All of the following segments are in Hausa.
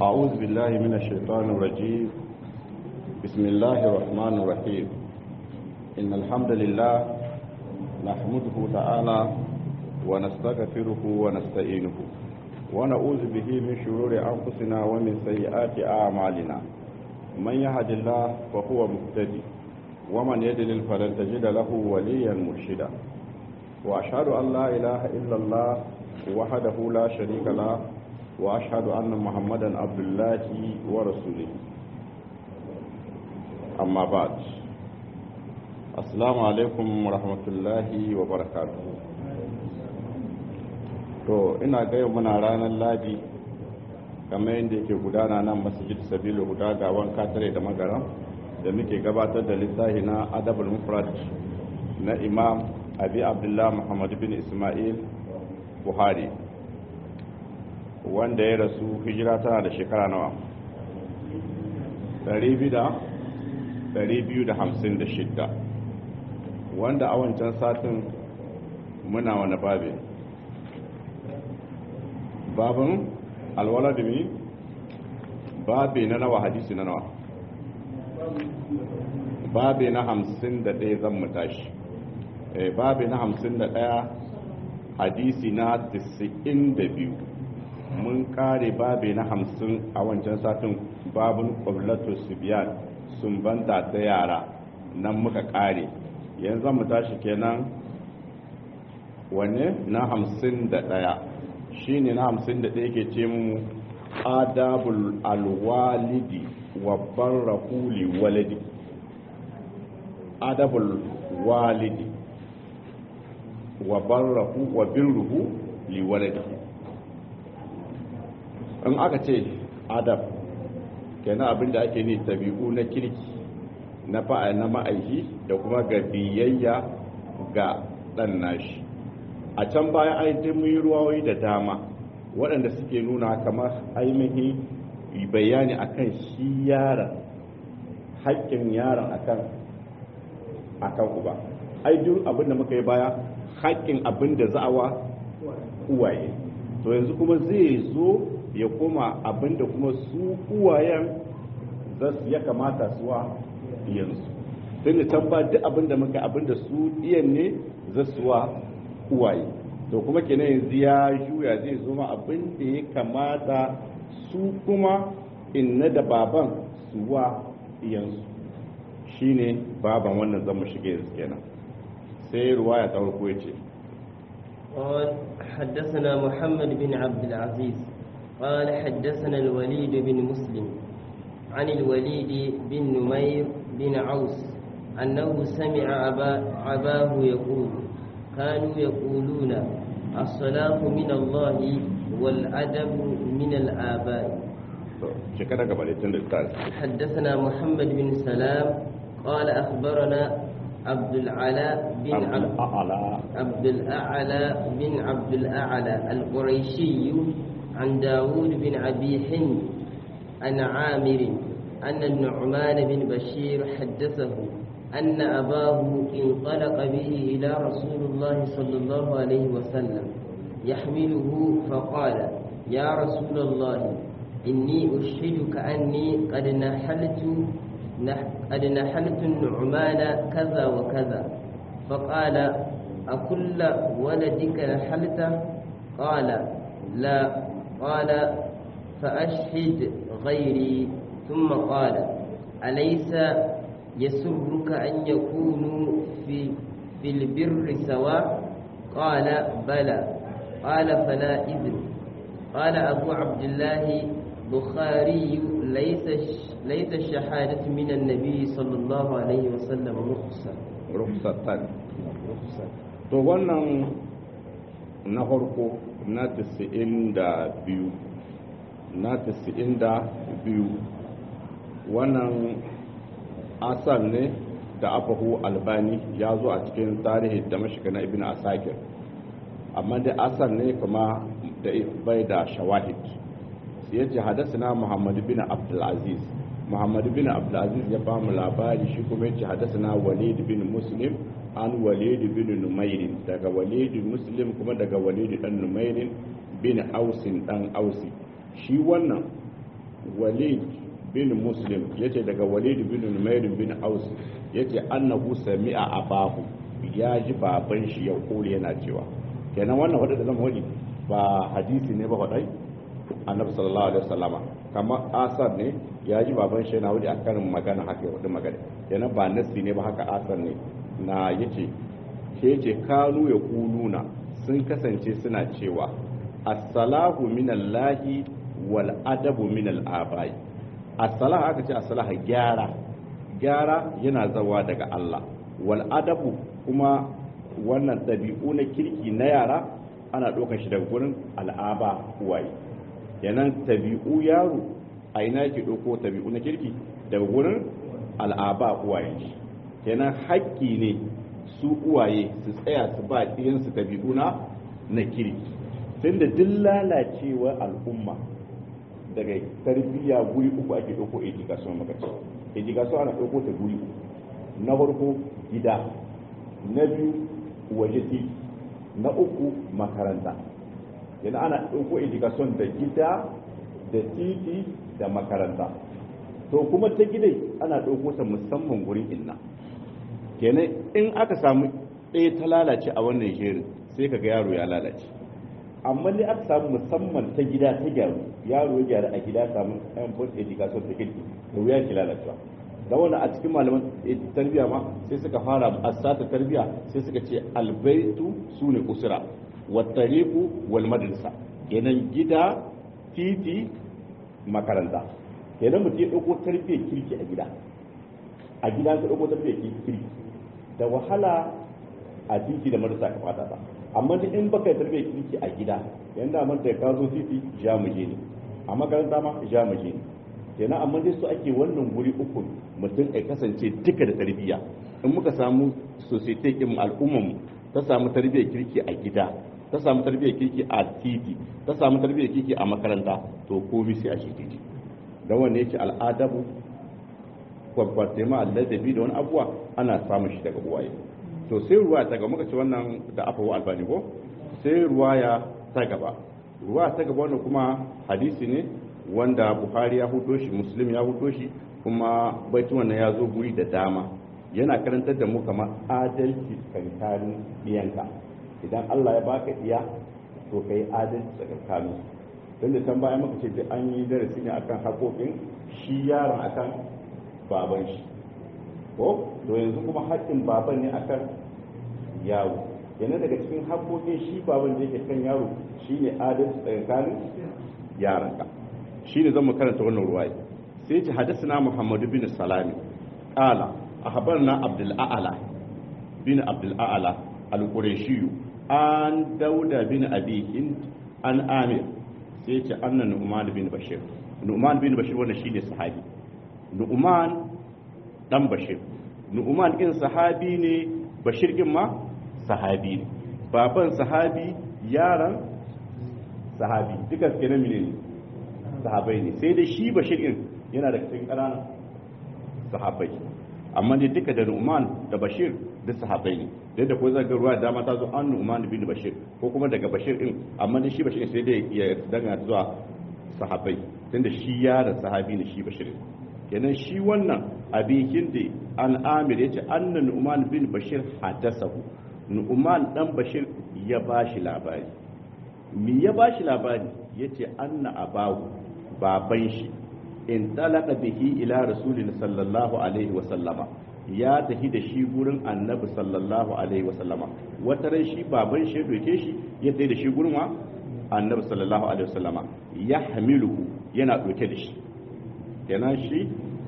أعوذ بالله من الشيطان الرجيم بسم الله الرحمن الرحيم إن الحمد لله نحمده تعالى ونستغفره ونستعينه ونعوذ به من شرور أنفسنا ومن سيئات أعمالنا من يهد الله فهو مهتدي ومن يدلل فلن تجد له وليا مرشدا وأشهد أن لا إله إلا الله وحده لا شريك له وأشهد أن محمدا عبد الله ورسوله أما بعد السلام عليكم ورحمة الله وبركاته to ina gaya muna ranar ladi kamar yadda yake gudana nan masjid sabilu guda ga wanka tare da magara da muke gabatar da littafi na adabul mufrad na imam abi abdullah muhammad bin ismail buhari wanda ya rasu hijira tana da shekara nawa 256 wanda a wancan satin muna wani babe babin alwaladumi babe na nawa hadisi na nawa babe na hamsin da ɗaya zan mu tashi babe na hamsin da ɗaya hadisi na tisa'in da biyu mun kare babe na hamsin a wancan satin babin ƙwablatu sibiyan sun banta ta yara nan muka kare yanzu mu tashi kenan wanne na hamsin da ɗaya shi ne na hamsin da ɗaya ke ce mu adabul alwalidi wa barrahuli walidi adabul walidi wa barrahu wa birruhu li waladihi in aka ce adab kenan abinda ake ne tabi'u na kirki na fa'a na ma'aiki da kuma ga biyayya ga dan nashi a can baya ai mun yi ruwayoyi da dama waɗanda suke nuna kamar ainihi bayani akan shi yaron haƙƙin yaron akan akan uba ai duk abin da muka yi baya haƙƙin abin da za'awa uwaye to yanzu kuma zai zo ya koma abin da kuma su uwayen ya kamata suwa iyansu tun da can ba duk abin da muka abin da su iyan ne za suwa uwaye to kuma kenan yanzu ya juya zai zo ma abin da ya kamata su kuma inna da baban suwa iyansu shine baban wannan zama shige yanzu kenan sai ruwaya ta farko ya ce قال حدثنا محمد بن عبد العزيز قال حدثنا الوليد بن مسلم عن الوليد بن نمير بن عوس أنه سمع أبا عباه يقول كانوا يقولون الصلاة من الله والأدب من الآباء حدثنا محمد بن سلام قال أخبرنا عبد العلاء بن عبد عبد الأعلى بن عبد الأعلى القريشي عن داود بن أبي حند عن عامر أن النعمان بن بشير حدثه أن أباه انطلق به إلى رسول الله صلى الله عليه وسلم يحمله فقال يا رسول الله إني أشهدك أني قد نحلت قد نحلت النعمان كذا وكذا فقال أكل ولدك نحلته قال لا قال فأشهد غيري ثم قال أليس يسرك أن يكونوا في في البر سواء قال بلى قال فلا إذن قال أبو عبد الله بخاري ليس ليس الشهادة من النبي صلى الله عليه وسلم رخصة رخصة رخصة to wannan na farko na 92 na 92 wannan asar ne da afahu albani ya zo a cikin tarihi da mashiga na ibn asakir amma da asar ne kuma da bai da shawahid ya ce hadasana muhammad bin abdulaziz muhammad bin abdulaziz ya ba mu labari shi kuma ya ce hadasana walid bin muslim an walid bin numairin daga walid muslim kuma daga walid dan numairin bin ausin dan ausi shi wannan walid bin muslim yace daga walid bin numair bin aus yace annahu sami'a abahu ya ji baban shi ya kore yana cewa kenan wannan wadda da zama wadi ba hadisi ne ba wadai annabi sallallahu alaihi wasallama kamar asar ne ya ji baban shi yana wadi akan magana haka ya wadi magana kenan ba nasi ne ba haka asar ne na yace ke yace kanu ya kuluna sun kasance suna cewa as-salahu minallahi wal adabu minal abai as-salah aka ce as-salah gyara gyara yana zawa daga Allah wal adabu kuma wannan dabi'u na kirki na yara ana ɗaukar shi daga gurin al'aba uwaye yanan tabi'u yaro a ina yake ɗauko tabi'u na kirki daga gurin al'aba uwaye shi kenan haƙƙi ne su uwaye su tsaya su ba ɗiyansu tabi'u na na kirki tunda duk lalacewar al'umma daga tarbiyya guri uku ake ɗauko education maka ce education ana ɗauko ta guri uku na farko gida na biyu waje titi na uku makaranta yana ana ɗauko education da gida da titi da makaranta to kuma ta gidai ana ɗauko ta musamman gurin inna kenan in aka samu ɗaya ta lalace a wannan shirin sai ka ga yaro ya lalace amma ne aka samu musamman ta gida ta gyaru yaro ya gyaru a gida samu yan bot education ta kirki da wuya ki lalacewa da wani a cikin malaman tarbiyya ma sai suka fara asata tarbiyya sai suka ce albaitu su ne usura wattariku wal madrasa kenan gida titi makaranta kenan mutum ya ɗauko tarbiyyar kirki a gida a gida ka ɗauko tarbiyyar kirki da wahala a titi da marasa ka fata ta amma duk in baka tarbiyyar kirki a gida yanda man da ka zo titi ja mu je ne a makaranta ma ja mu je ne kenan amma dai su ake wannan guri uku mutum ya kasance duka da tarbiyya in muka samu society kin al'ummar mu ta samu tarbiyyar kirki a gida ta samu tarbiyyar kirki a titi ta samu tarbiyyar kirki a makaranta to komai sai a shi titi dan wanne yake al'adabu kwakwatema alladabi da wani abuwa ana samun shi daga uwaye to sai ruwa ta gaba muka ci wannan da afawa albani ko sai ruwaya ta gaba ruwa ta gaba wannan kuma hadisi ne wanda buhari ya hudo shi muslim ya hudo shi kuma baitu wannan ya zo guri da dama yana karantar da mu kamar adalci tsakanin iyanka idan allah ya baka iya to ka yi adalci tsakanin don da can bayan muka ce da an yi darasi ne akan haƙoƙin shi yaron akan baban shi ko to yanzu kuma haƙƙin baban ne akan yaro yana daga cikin haƙoƙin shi baban da yake kan yaro shine adalci tsakanin yaranka shine zan mu karanta wannan ruwaya sai ce hadisna muhammadu bin salami qala ahbarna abdul a'la bin abdul a'la al-qurashi an dauda bin abi hind an amir sai ce annan nu'man bin bashir nu'man bin bashir wannan shine sahabi nu'man dan bashir nu'man din sahabi ne bashir din ma sahabi ne baban sahabi yaran sahabi duka kenan mene ne sahabai ne sai dai shi bashir din yana da cikin ƙananan sahabai amma dai duka da nu'man da bashir duk sahabai ne dai da ko zaga ruwa dama ta zo an nu'man bin bashir ko kuma daga bashir din amma dai shi bashir sai dai ya danga zuwa sahabai tunda shi yaran sahabi ne shi bashir kenan shi wannan abikin da an amir ya ce annan nu'man bin bashir hadasahu nu'man dan bashir ya bashi labari mi ya bashi labari ya ce anna abahu baban shi in talaka bihi ila rasulin sallallahu alaihi wa sallama ya tafi da shi gurin annabi sallallahu alaihi wa sallama wata ran shi baban shi doke shi ya tafi da shi gurin wa annabi sallallahu alaihi wa sallama ya hamiluhu yana doke da shi kenan shi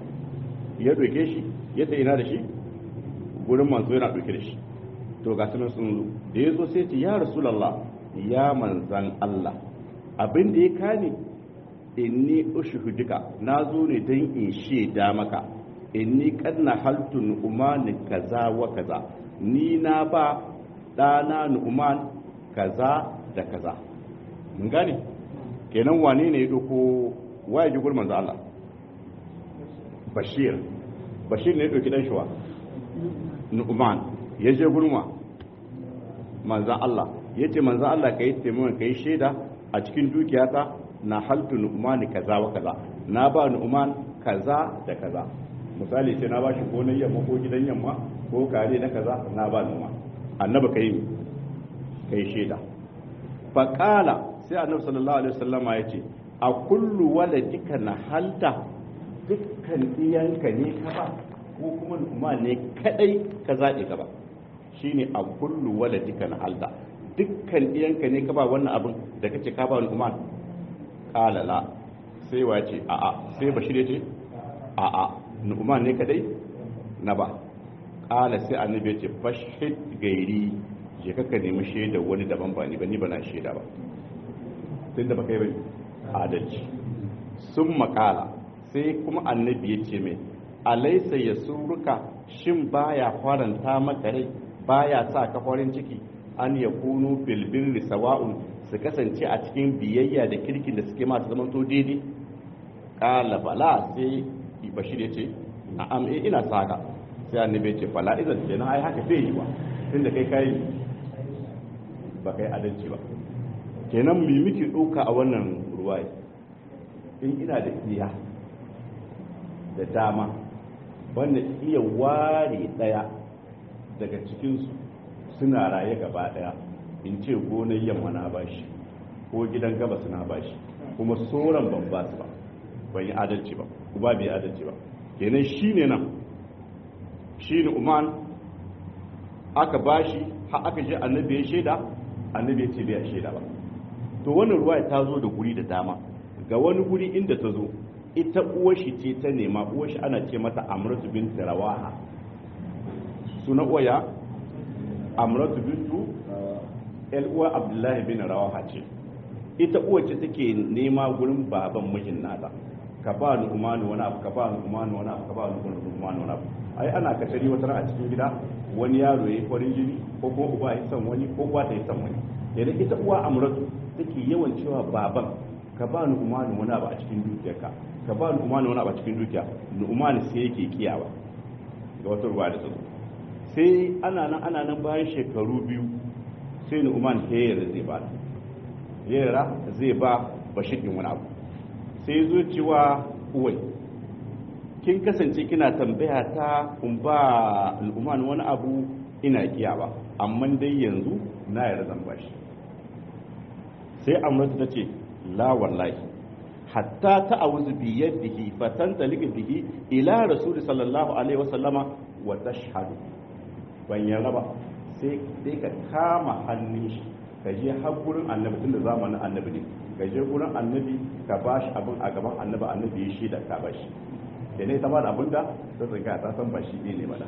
ya doke shi ya ta ina da shi gurin manzo yana doke da shi to ga sunan sun zo da ya zo sai ce ya rasulallah ya manzan Allah abin da ya kane inni ushuhuduka na zo ne don in shaida maka inni kanna haltu nu'man kaza wa kaza ni na ba dana nu'man kaza da kaza mun gane kenan wane ne ya doko waye ji gurin manzo Allah bashir bashir ne ya ɗauki ɗanshuwa nu'man ya je gurma manzan Allah ya ce manzan Allah ka yi taimakon ka yi shaida a cikin dukiyata na haltu nu'man kaza wa kaza na ba nu'man kaza da kaza misali sai na bashi gonar yamma ko gidan yamma ko kare na kaza na ba nu'man annabi kai kai sheda fa qala sai annabi sallallahu alaihi wasallama yace a kullu waladika na halta dukkan iyanka ne ka ba ko kuma nu'man ne kadai ka zaɓe ka ba shine a kullu waladika na halta dukkan iyanka ne ka ba wannan abin da kace ka ba nu'man qala la sai wace a a sai bashir yace a a nu'man ne kadai na ba qala sai annabi yace fashhid gairi je kaka nemi shaida wani daban ba ni ba ni ba na shaida ba tunda baka yi bane adalci sun makala sai kuma annabi ya ce mai alaisa ya suruka shin baya faranta maka rai baya sa ka farin ciki an ya kunu bilbin sawa'un su kasance a cikin biyayya da kirkin da suke masu zaman to daidai kala bala sai bashir ya ce na'am eh ina saka sai annabi ya ce fala idan kenan ai haka bai yi ba tunda kai kai ba kai adalci ba kenan mu miki ɗauka a wannan ruwaye in ina da iya da dama wanda iya ware ɗaya daga cikinsu suna raye gaba ɗaya in ce gonar yamma na bashi ko gidan gabas na bashi kuma sauran ban ba su ba ban yi adalci ba kuma bai adalci ba kenan shi ne nan shi ne umar aka bashi har aka je annabi ya shaida annabi ya ce bai shaida ba to wannan ruwa ta zo da guri da dama ga wani guri inda ta zo ita uwashi ce ta nema uwashi ana ce mata amratu bint rawaha suna uwaya amratu bintu el uwa abdullahi bin rawaha ce ita uwa ce take nema gurin baban mijin nata ka ba ni umanu wani abu ka ba ni umanu wani abu ka ba ni umanu wani abu ai ana katari wata a cikin gida wani yaro ya yi farin jini ko kuma uba ya san wani ko uwa ta yi san wani idan ita uwa amratu take yawan cewa baban ka ba ni umanu wani abu a cikin dukiyarka ka ba ni umanu wani abu a cikin dukiya ni umanu sai yake kiyawa ga wata ruwa da tsaro sai ana nan ana nan bayan shekaru biyu sai ni umanu sai zai ba yara zai ba bashir din wani abu sai zo cewa uwai kin kasance kina tambaya ta kun ba al'umman wani abu ina kiyawa amma dai yanzu na yarda zan bashi sai amurta ta ce la wallahi hatta ta awuzu bi yadihi fatan talika bihi ila rasul sallallahu alaihi wasallama wa tashhadu ban yarda ba sai dai ka kama hannun shi ka je har gurin annabi tunda zamanin annabi ne ka je gurin annabi ka bashi abin a gaban annabi annabi ya shi da ka bashi da ne ta ba da abin da ta tsinka ta san ba shi ne ba da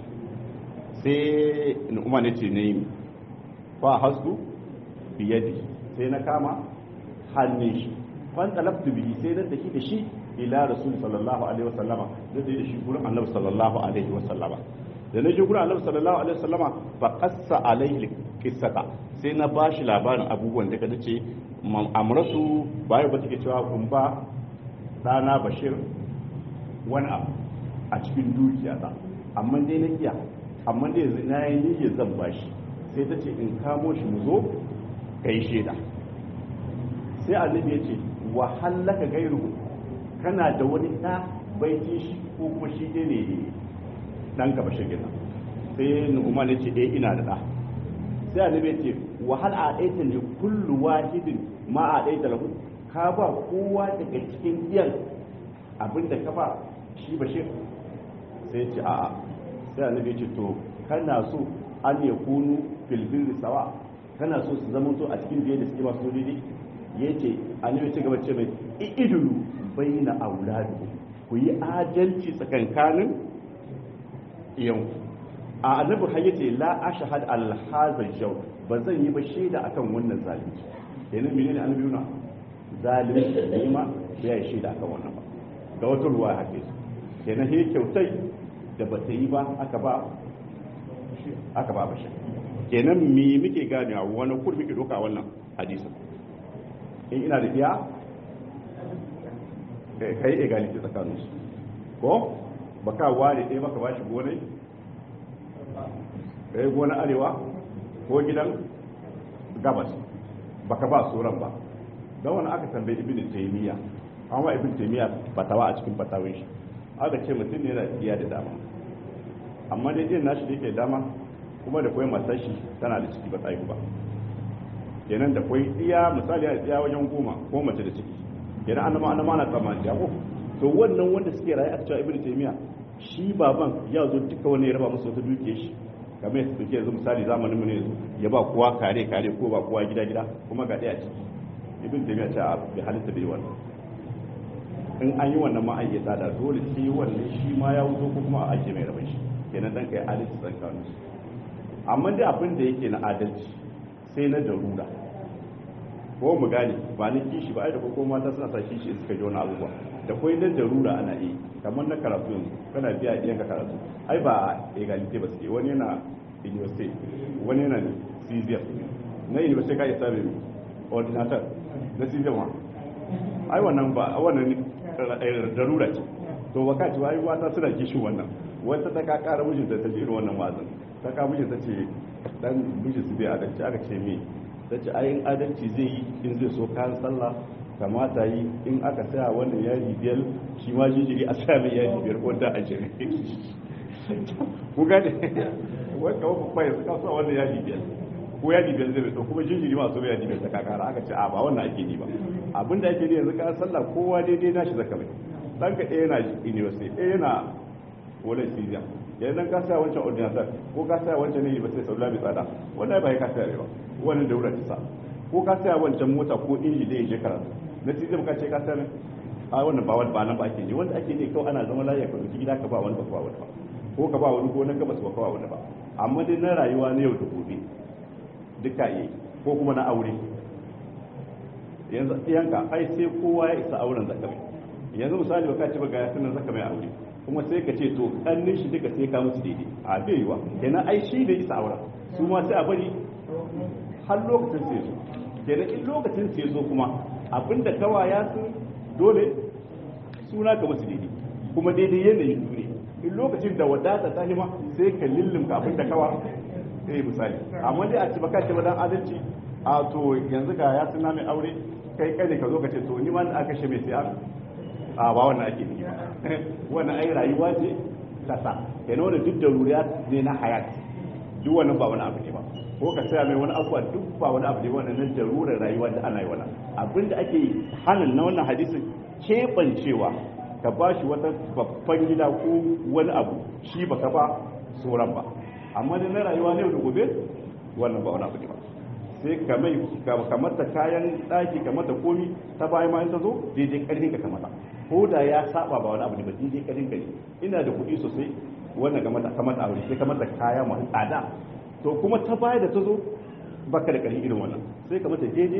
sai umar ne ce ne yi fa hasku biyadi sai na kama hannun shi fan talabtu bihi sai na tafi da shi ila rasul sallallahu alaihi wasallama da da shi gurin annabi sallallahu alaihi wasallama da na je gurin annabi sallallahu alaihi wasallama fa qassa alaihi qissata sai na bashi labarin abubuwan da kada ce amratu bayan ba take cewa kun ba dana bashir wani abu a cikin dukiya ta amma dai na iya amma dai na yi niyyar zan bashi sai ta ce in kamo shi mu zo ka yi shaida sai annabi ya ce wa hallaka gairu kana da wani ɗa baiti shi ko kuma shi ne ne ɗan ka bashir gina sai nu'umar ya ce eh ina da ɗa sai annabi ya ce wa hal a ɗaita ne kullu wahidin ma a ɗaita lahu ka ba kowa daga cikin iyan abinda ka ba shi bashir sai ce a'a sai annabi ce to kana so an ya kunu filbin sawa kana so su zama to a cikin biye da suke masu daidai ya ce annabi ce gaba ce mai idulu baina auladu ku yi adalci tsakankanin iyan a annabi har yace la ashhad al hazal jaw ba zan yi ba shaida akan wannan zalunci kenan menene annabi yana zalunci ne ma bai shaida akan wannan ba ga wata ruwa hake su kenan he kyautai da ba ta yi ba aka ba aka ba bashi kenan me muke ganewa wani kur muke doka wannan hadisin in ina da iya kai egality tsakanin su ko baka ware ɗaya baka bashi gonai kai gona arewa ko gidan gabas baka ba sauran ba don wani aka tambayi ibn taymiya an wa ibn taymiya fatawa a cikin fatawin shi aka ce mutum ne yana iya da dama amma dai irin nashi da yake dama kuma da kwai matar shi tana da ciki ba tsayi ba kenan da kwai iya misali a iya wajen goma ko mace da ciki kenan an ma ana tsammani ya ko to wannan wanda suke rayu a cewa ibn taymiya shi baban ya zo duka wani ya raba musu wata duke shi kamar yadda suke yanzu misali zamanin mu ne yanzu ya ba kowa kare kare ko ba kowa gida gida kuma ga ɗaya ciki ibn taymiya ce a bi halitta bai wannan in an yi wannan ma an yi tsada dole sai wannan shi ma ya wuzo ko kuma a ake mai rabin shi kenan dan kai adalci tsakanin su amma dai abin da yake na adalci sai na darura ko mu gane ba ni kishi ba ai da ko mata suna sa kishi in suka ji wani abubuwa da kwai na darura ana yi kamar na karatu yanzu kana biya iyan ka karatu ai ba egalite ba suke wani yana university wani yana cesium na university ka isa mai ordinator na cesium ma ai wannan ba wannan darura ce to baka ci ai mata suna kishin wannan wata ta ka kara mijinta ta ji irin wannan wazin ta ka mijinta ce dan mijin su bai adalci aka ce me ta ce ayin adalci zai yi in zai so kayan sallah kamata yi in aka saya wannan yaji biyar shi ma jijiri a sa mai yaji biyar ko da ashirin ku gane wanda wani kwaye suka sa wannan yaji biyar ko yaji biyar zai to kuma jijiri ma so yaji biyar ta kakara aka ce a ba wannan ake ni ba abinda ake ni yanzu ka sallah kowa daidai nashi zaka mai dan ka ɗaya yana university ɗaya yana wani siriya yanzu dan ka saya wancan ordinator ko ka saya wancan ne ba sai saula bai tsada wannan ba ya ka saya ba wannan daura ta sa ko ka saya wancan mota ko inji da ya je karatu na siriya ka ce ka saya a wannan ba wani ba nan ba ake ne wanda ake ne kawai ana zama lafiya ka dauki gida ka ba wani ba ka ba wani ba ko ka ba wani ko na gabas ba ka ba wani ba amma dai na rayuwa na yau da gobe duka yi ko kuma na aure yanzu iyanka ai sai kowa ya isa auren zakamai yanzu misali baka ci ba ga yasin zaka mai aure kuma sai ka ce to kannin shi duka sai ka musu daidai a bai yiwa kenan ai shi da isa aura su ma sai a bari har lokacin sai zo kenan in lokacin sai zo kuma abinda kawa ya sun dole suna ka musu daidai kuma daidai yanayin su ne in lokacin da wadata ta hima sai ka lullumka abinda kawa eh misali amma dai a ci baka ce ba dan adalci a to yanzu ga ya suna mai aure kai kai ne ka zo ka ce to ni ma aka kashe mai sai a ba wannan ake nufi wannan ai rayuwa ce ta sa kenan wannan duk da ruriya ne na hayat duk wannan ba wani abu ne ba ko ka saya mai wani abuwa duk ba wani abu ne wannan nan darurar rayuwa da ana yi wannan abinda ake hanin na wannan hadisin keɓancewa ka ba shi wata babban gida ko wani abu shi ba ka ba sauran ba amma da na rayuwa ne da gobe wannan ba wani abu ne ba sai ka mai ka mata kayan ɗaki ka mata komi ta bayan ma in ta zo daidai ƙarfin ka mata ko da ya saba ba wani abu ne ba daidai ƙarfin ka ne ina da kuɗi sosai wannan ga mata kamata aure sai ka mata kaya masu tsada to kuma ta baya da ta zo baka da ƙarfi irin wannan sai ka mata daidai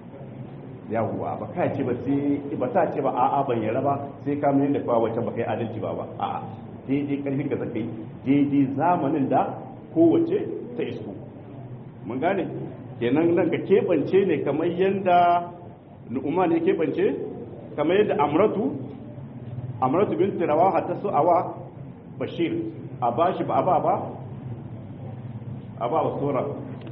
yawwa ba ka ce ba sai ba ta ce ba a'a ban yara ba sai ka mai da kwa wacce ba kai adalci ba ba a'a daidai ƙarfin ka zakai daidai zamanin da kowace ta isko mun gane kenan nan ka keɓance ne kamar yadda nu'uma ne keɓance kamar yadda amratu amratu bin tirawa ta so awa bashir a ba shi ba a ba ba a ba wa sura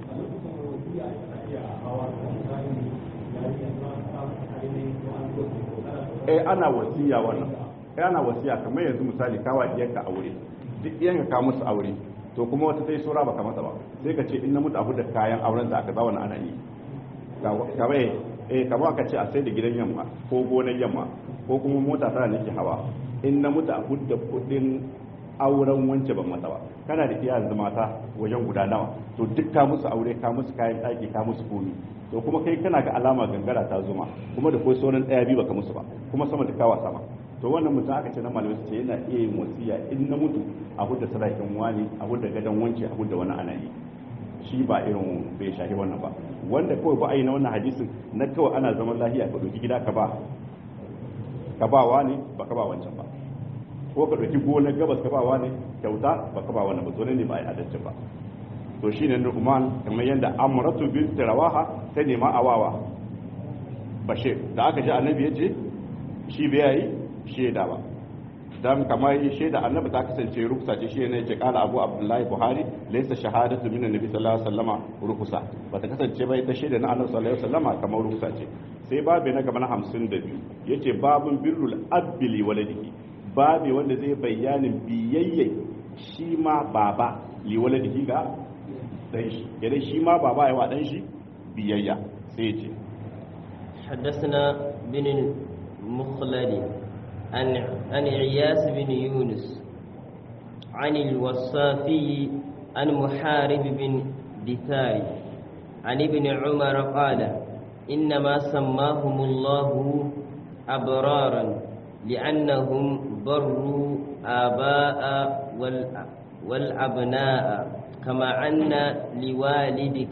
eh ana wasiya wannan eh ana wasiya kamar yanzu misali kawa diyanka aure duk diyanka ka musu aure to kuma wata sai sura baka masa ba sai ka ce in na mutu abu da kayan auren da aka ba wani ana yi kamar eh kamar aka ce a sai da gidan yamma ko gonar yamma ko kuma mota tana nake hawa in na mutu a da kudin auren wance ban masa ba kana da iya yanzu mata wajen guda nawa to duk ka musu aure ka musu kayan ɗaki ka musu komi to kuma kai kana ga alama gangara ta zuma kuma da ko sauran ɗaya biyu baka musu ba kuma sama da kawa sama to wannan mutum aka ce na malamai su ce yana iya yin wasiya in na mutu a hudda sadakin wani a hudda gadon wance a hudda wani ana yi shi ba irin bai shahi wannan ba wanda kawai ba a yi na wannan hadisin na kawai ana zaman lafiya ka ɗauki gida ka ba ka ba wani ba ka ba wancan ba ko ka ɗauki gonar gabas ka ba wani kyauta ba ka ba wannan ba ne ba a yi adalcin ba to shine Nu'man kamar yadda Amratu bint Rawaha ta nema awawa Bashir da aka ji annabi ya ce shi bai yi shaida ba dan kamar shaida annabi ta kasance rukusa ce shi ne ce kala abu abdullahi buhari laysa shahadatu min annabi sallallahu alaihi wasallama rukusa bata kasance ba ita shaida na annabi sallallahu alaihi wasallama kamar rukusa ce sai babu na gaba na 52 yace babun birrul abili waladihi babu wanda zai bayanin biyayya shi ma baba li waladihi ga dan shi idan shi ma baba yawa dan shi biyayya sai yace حدثنا بن المخلد عن عن عياس بن يونس عن الوصافي عن محارب بن دثار عن ابن عمر قال إنما سماهم الله أبرارا لأنهم بروا آباء والأبناء كما أن لوالدك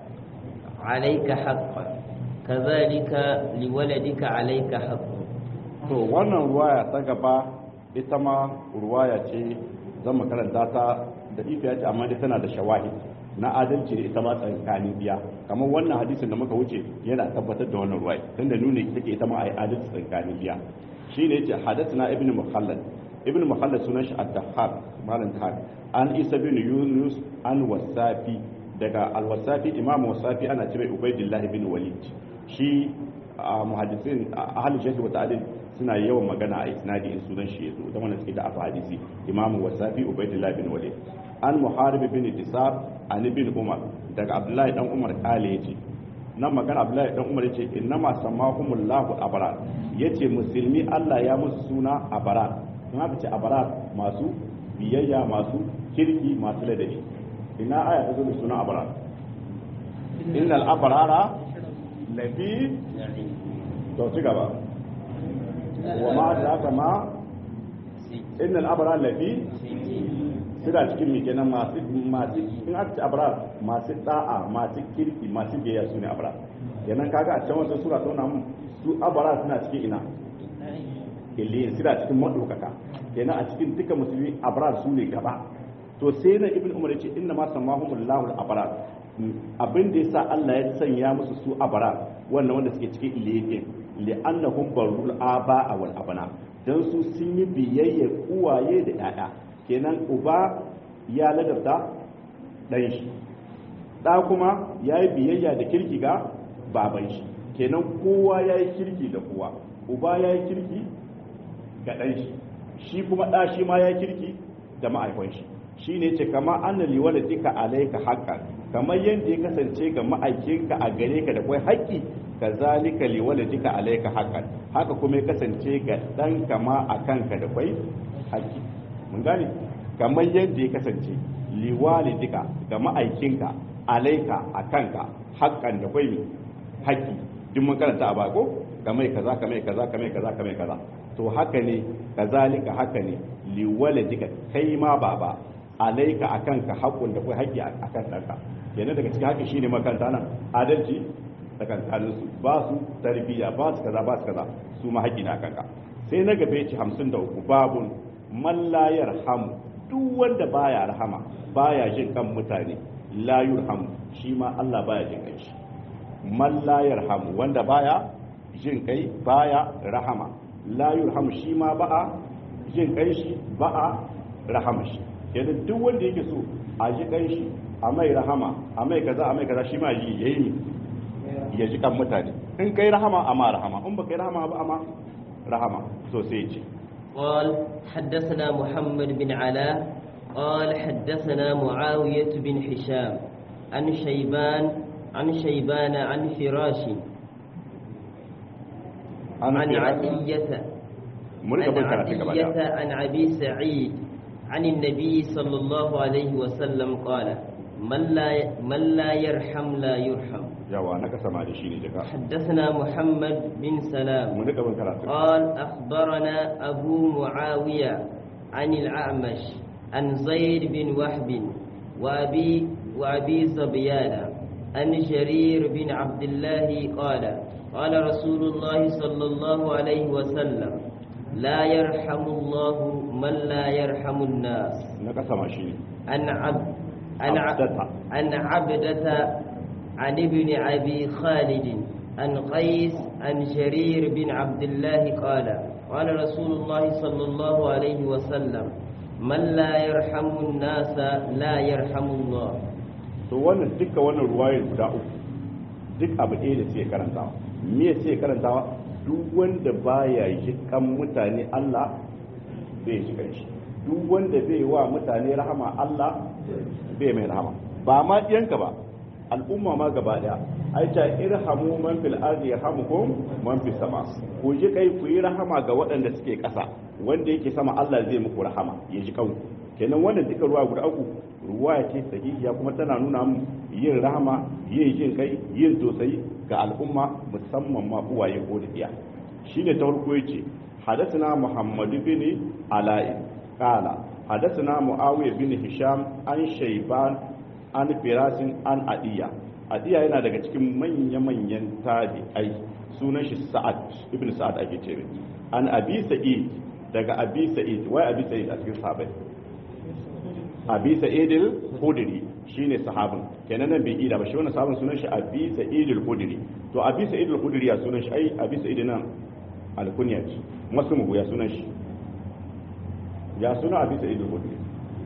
عليك حقا كذلك لولدك عليك حق to wannan ruwaya ta gaba ita ma ruwaya ce zan makaranta ta da ifiya ce amma dai tana da shawahi na adalci da ita ma tsakanin biya kamar wannan hadisin da muka wuce yana tabbatar da wannan ruwaya tunda nuna take ita ma ai adalci tsakanin biya shine yace hadathana ibnu mukhallad ibnu mukhallad sunan shi ad-dahhab malam tahab an isa bin yunus an wasafi daga al-wasafi imam wasafi ana ce mai ubaidillah bin walid shi a muhaddisin ahlul shaykh wa ta'dil suna yawan magana a isnadi in sunan shi yazo da wannan suke da afa hadisi imam wasafi ubaidillah bin walid an muharib bin tisab an ibn umar daga abdullahi dan umar kale yace nan magana abdullahi dan umar yace innama samahumullahu abrar yace musulmi Allah ya musu suna abrar in aka ce abrar masu biyayya masu kirki masu ladabi ina aya ta zo da suna abrar innal abrara lafi to ci gaba wa ma da haka ma innal abrara lafi suna cikin mi kenan masu masu in aka ci abrar masu da'a masu kirki masu biyayya su ne abrar kenan kaga a can wata sura ta nuna su abrar suna cikin ina illiyin suna cikin madaukaka kenan a cikin duka musulmi abrar su ne gaba to sai na ibn umar yace inna ma samahumullahu al-abrar abin da yasa Allah ya sanya musu su abrar wannan wanda suke cikin illiyin li'annahum barul aba wal abna dan su sun yi biyayya uwaye da yaya kenan uba ya ladabta dan shi da kuma yayi biyayya da kirki ga baban shi kenan kowa yayi kirki da kowa uba yayi kirki ga dan shi shi kuma da shi ma yayi kirki da ma'aikon shi shine ce kama anna liwalatika alayka haqqan kamar yadda ya kasance ga ma'aikinka a gare ka da kai haƙƙi kazalika liwalatika alayka haqqan haka kuma ya kasance ga dan kama a kanka da kai haƙƙi mun gane kamar yadda ya kasance liwalidika ga ma'aikinka alayka a kanka haqqan da kai haƙƙi duk mun karanta a bako kamar kaza kamar kaza kamar kaza kamar kaza to haka ne kazalika haka ne liwaladika kai ma baba alaika akan ka haƙƙun da kai haƙƙi akan ɗanka yana daga cikin haƙƙi shine makaranta nan adalci tsakankanin su ba su tarbiyya ba su kaza ba su kaza su ma haƙƙi na akan ka sai na gaba yace 53 babun man la yarhamu duk wanda baya rahama baya jin kan mutane la yurhamu shi ma Allah baya jin kai shi man la yarhamu wanda baya jin kai baya rahama la yurhamu shi ma ba'a jin kai shi ba'a rahama shi kenan duk wanda yake so a ji kan shi a mai rahama a mai kaza a mai kaza shi ma yi yayi ne ya ji kan mutane in kai rahama a ma rahama in ba kai rahama ba a ma rahama so sai ce قال حدثنا محمد بن علاء قال حدثنا معاوية بن هشام عن شيبان عن شيبان عن فراش عن عدية عن عدية عن أبي سعيد عن النبي صلى الله عليه وسلم قال من لا من لا يرحم لا يرحم yawa na kasa ma da shi ne daga حدثنا محمد بن سلام mun rika bin karatu قال أخبرنا أبو معاوية عن الأعمش عن زيد بن وهب وأبي وأبي زبيان عن جرير بن عبد الله قال قال رسول الله صلى الله عليه وسلم لا يرحم الله من لا يرحم الناس na kasa ma shi ne عن عبد عن عبد عبدة. عن عبدة عن ابن أبي خالد عن قيس عن شرير بن عبد الله قال قال رسول الله صلى الله عليه وسلم من لا يرحم الناس لا يرحم الله to wannan duka wannan ruwayar guda uku duk abu ɗaya da suke karantawa me suke karantawa duk wanda baya yi kan mutane Allah bai shi shi duk wanda bai wa mutane rahama Allah bai mai rahama ba ma ɗiyanka ba al'umma ma gaba daya ai ta irhamu man fil ardi yarhamukum man fis sama ku ji kai ku yi rahama ga waɗanda suke ƙasa wanda yake sama Allah zai muku rahama ya ji kanku kenan wannan duka ruwa guda uku ruwa ce sahihiya kuma tana nuna mu yin rahama yin jin kai yin tausayi ga al'umma musamman ma uwaye ko da iya shine ta farko yace hadathana muhammad bin ala'i qala hadathana muawiya bin hisham an shayban an firasin an adiya adiya yana daga cikin manya-manyan tabi'ai sunan shi sa'ad ibn sa'ad ake ce an abi sa'id daga abi sa'id wai abi sa'id a cikin sahabai abi sa'id al-khudri shine sahabin kenan nan bai ida ba shi wannan sahabin sunan shi abi sa'id al-khudri to abi sa'id al-khudri ya sunan shi ai abi sa'id nan al-kunya ce masu mu ya sunan shi ya sunan abi sa'id al-khudri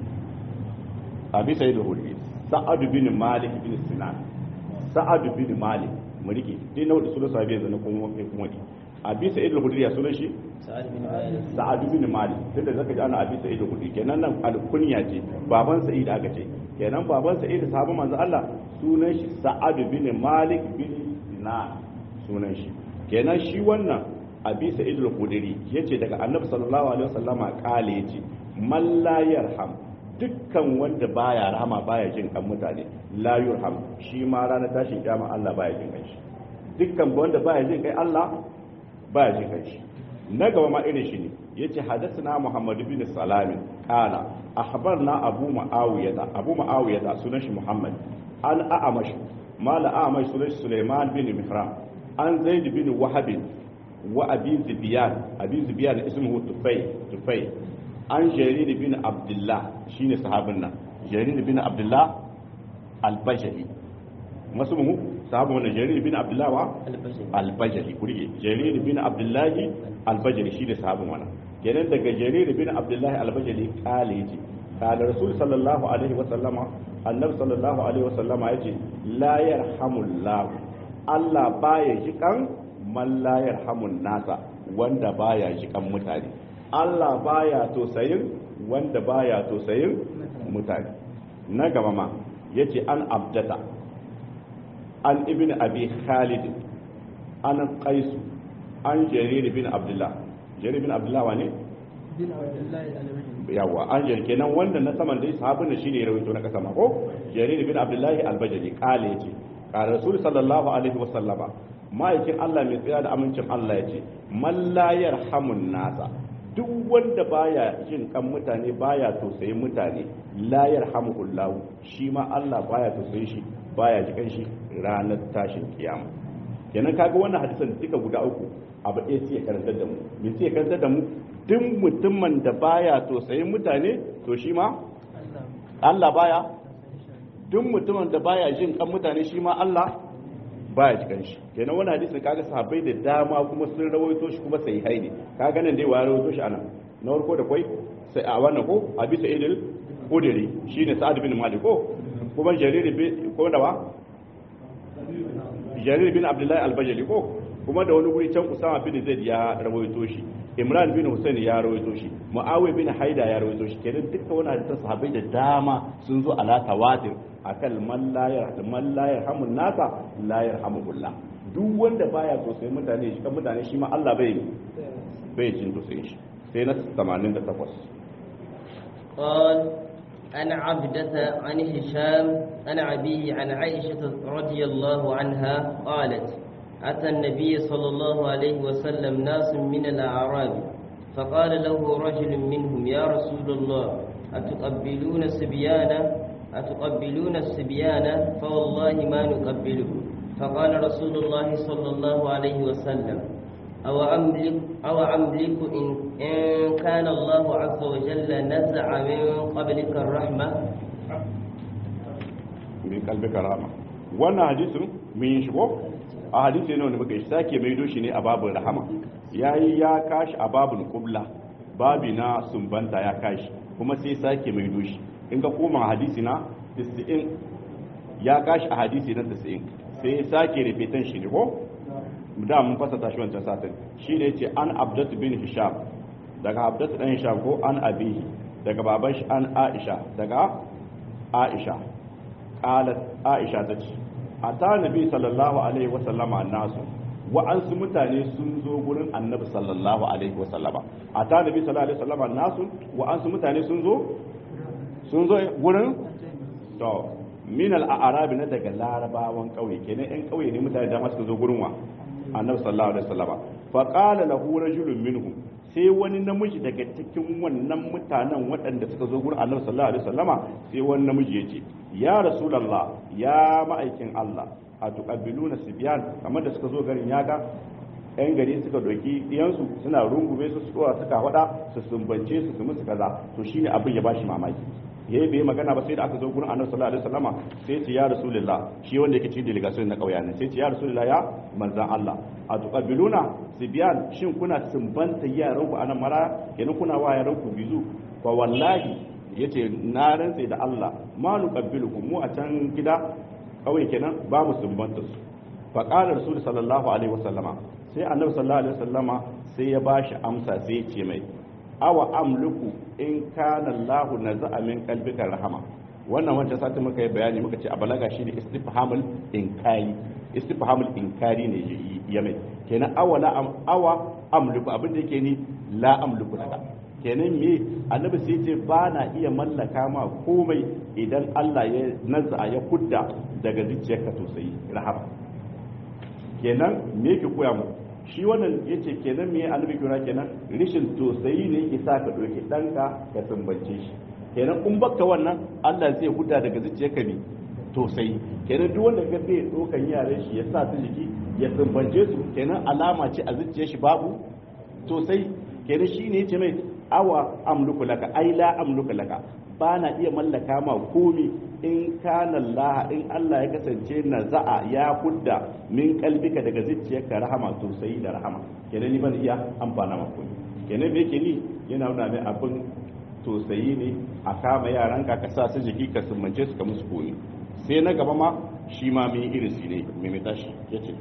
abi sa'id al-khudri sa'ad bin malik bin sinan sa'ad bin malik mu rike dai na wadda sunan sahabi yanzu na kuma kai kuma abi sa'id al-khudri ya sunan shi sa'ad bin malik tunda zaka ji ana abi sa'id al-khudri kenan nan al-kunya ce baban sa'id aka ce kenan baban sa'id sahabban manzo Allah sunan shi sa'ad bin malik bin sinan sunan shi kenan shi wannan abi sa'id al-khudri yace daga annabi sallallahu alaihi wasallama kale yace man la yarham dukkan wanda baya rahama baya jin kan mutane la yurham shi ma ranar tashin kiyama Allah baya jin kai shi dukkan wanda baya jin kai Allah baya jin kai shi na gaba ma irin shi ne yace hadathana Muhammad bin Salam qala akhbarna Abu Muawiya Abu Muawiya sunan shi Muhammad an a'amash mala a'amash sunan shi Sulaiman bin Mihran an Zaid bin Wahab wa Abi Zibyan Abi Zibyan ismuhu Tufay Tufay an jarir bin abdullah shine sahabin nan jarir bin abdullah al-bajali masu mu sahabu wannan jarir bin abdullah wa al-bajali kurige jarir bin abdullah al-bajali shine sahabin wannan kenan daga jarir bin abdullah al-bajali kale yace kala rasul sallallahu alaihi wa sallama annabi sallallahu alaihi wa sallama yace la yarhamullah Allah baya jikan man la yarhamun nasa wanda baya jikan mutane Allah baya tosayin wanda baya tosayin mutane na gaba ma yace an abdata an ibn abi khalid an qais an jarir bin abdullah jarir bin abdullah wane bin abdullah yawa an jarir kenan wanda na saman dai sahabin shi ne rawaito na kasa ma ko jarir bin abdullah al-bajali kale yace qala rasul sallallahu alaihi wasallama ma'aikin Allah mai tsaya da amincin Allah yace man la yarhamun nasa duk wanda baya jin kan mutane baya tausayin mutane la yarhamuhullahu shi ma Allah baya tausayin shi baya jikan shi ranar tashin kiyama kenan kaga wannan hadisan duka guda uku abu ɗaya sai ya karantar da mu me sai ya karantar da mu duk mutumin da baya tausayin mutane to shi ma Allah baya duk mutumin da baya jin kan mutane shi ma Allah baya jikan shi kenan wani hadisi kaga sahabbai da dama kuma sun rawaito shi kuma sai haini kaga nan dai wa rawaito shi anan na farko da kwai sai a wannan ko a bisa idil kudiri shine sa'ad bin malik ko kuma jarir bin ko da wa jarir bin abdullahi al-bajali ko kuma da wani guri can usama bin zaid ya rawaito shi imran bin husain ya rawaito shi muawiya bin haida ya rawaito shi kenan dukkan wani hadisan sahabbai da dama sun zo ala tawatir akan man la yarham man la yarhamun nasa la yarhamuhullah duk wanda baya tausayin mutane shi kan mutane shi ma Allah bai bai jin tausayin shi sai na 88 قال أنا عبدة عن هشام عن أبيه عن عائشة رضي الله عنها قالت أتى النبي صلى الله عليه وسلم ناس من الأعراب فقال له رجل منهم يا رسول الله أتقبلون الصبيان أتقبلون الصبيان فوالله ما نقبله فقال رسول الله صلى الله عليه وسلم أو أملك, أو أملك إن, إن كان الله عز وجل نزع من قبلك الرحمة min kalbika rama wannan hadisin mun yi shigo a hadisi ne wanda muka yi sake maido shi ne a babin rahama yayi ya kashi a babin qubla babi na sumbanta ya kashi kuma sai sake maido shi in ka koma hadisi na 90 ya kashi a hadisi na 90 sai ya sake repetan shi ne ko da mun fasa shi wancan satin shi ne ce an abdatu bin hisham daga abdatu dan hisham ko an abihi daga baban shi an aisha daga aisha qalat aisha ta ce ata nabi sallallahu alaihi wasallama nasu wa'ansu mutane sun zo gurin annabi sallallahu alaihi wasallama ata nabi sallallahu alaihi wasallama nasu wa'ansu mutane sun zo sun zo gurin to min al-arabi na daga larabawan kauye kenan yan kauye ne mutane da suka zo gurin wa annabi sallallahu alaihi wasallama fa qala lahu rajulun minhum sai wani namiji daga cikin wannan mutanen waɗanda suka zo gurin annabi sallallahu alaihi wasallama sai wani namiji ya ce ya rasulullah ya ma'aikin Allah a tuqabbiluna sibyan kamar da suka zo garin yaga yan gari suka doki diyansu suna rungume su su suka wada su sumbance su su musu kaza to shine abin ya bashi mamaki yayi bai magana ba sai da aka zo gurin annabi sallallahu alaihi wasallama sai ce ya rasulullah shi wanda yake cikin delegation na kauya ne sai ce ya rasulullah ya manzan Allah a tuqabbiluna sibyan shin kuna sumbanta yaran ku anan mara kenan kuna wa yaran ku bizu fa wallahi yace na rantsa da Allah ma nuqabbilukum mu a can gida kawai kenan ba mu sumbanta su fa qala rasul sallallahu alaihi wasallama sai annabi sallallahu alaihi wasallama sai ya bashi amsa sai ya ce mai awa amluku in kana Allah naza'a min qalbika rahama wannan wancan sati muka yi bayani muka ce a balaga shine istifhamul inkari istifhamul inkari ne ya mai kenan awala am awa amluku abin da yake ni la amluku laka kenan me annabi sai ce ba na iya mallaka ma komai idan Allah ya naza ya kudda daga zuciyarka tausayi rahama kenan me yake koya mu shi wannan yace kenan me annabi kira kenan rishin tausayi ne yake sa ka doke danka ka sumbance shi kenan kun bakka wannan Allah zai huda daga zuciyarka ne tausayi kenan duk wanda ga zai dokan yaran shi ya sa su jiki ya sumbance su kenan alama ce a zuciyar shi babu tausayi kenan shine yace mai awa amluku laka ai la amluku laka ba na iya mallaka ma komi in kana Allah in Allah ya kasance na za'a ya hudda min kalbika daga zuciyarka rahama tausayi da rahama kenan ni ban iya amfana ma komi kenan me yake ni yana nuna mai abin tausayi ne a kama yaran ka ka sa su jiki ka sumbance su ka musu komi sai na gaba ma shi ma mai irisi ne mai mai tashi yace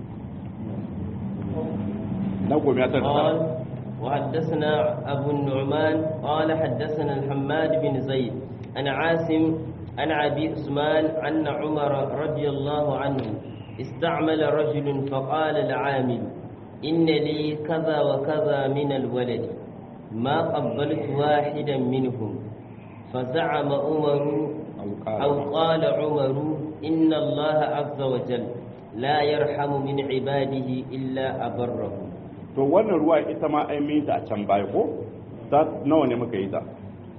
na gobe ya tarsa وحدثنا أبو النعمان قال حدثنا الحماد بن زيد عن عاصم عن أبي عثمان أن عمر رضي الله عنه استعمل رجل فقال العامل إن لي كذا وكذا من الولد ما قبلت واحدا منهم فزعم عمر أو قال عمر إن الله عز وجل لا يرحم من عباده إلا أبرهم to wannan ruwa ita ma ai mai ta a can baya ko ta nawa ne muka yi ta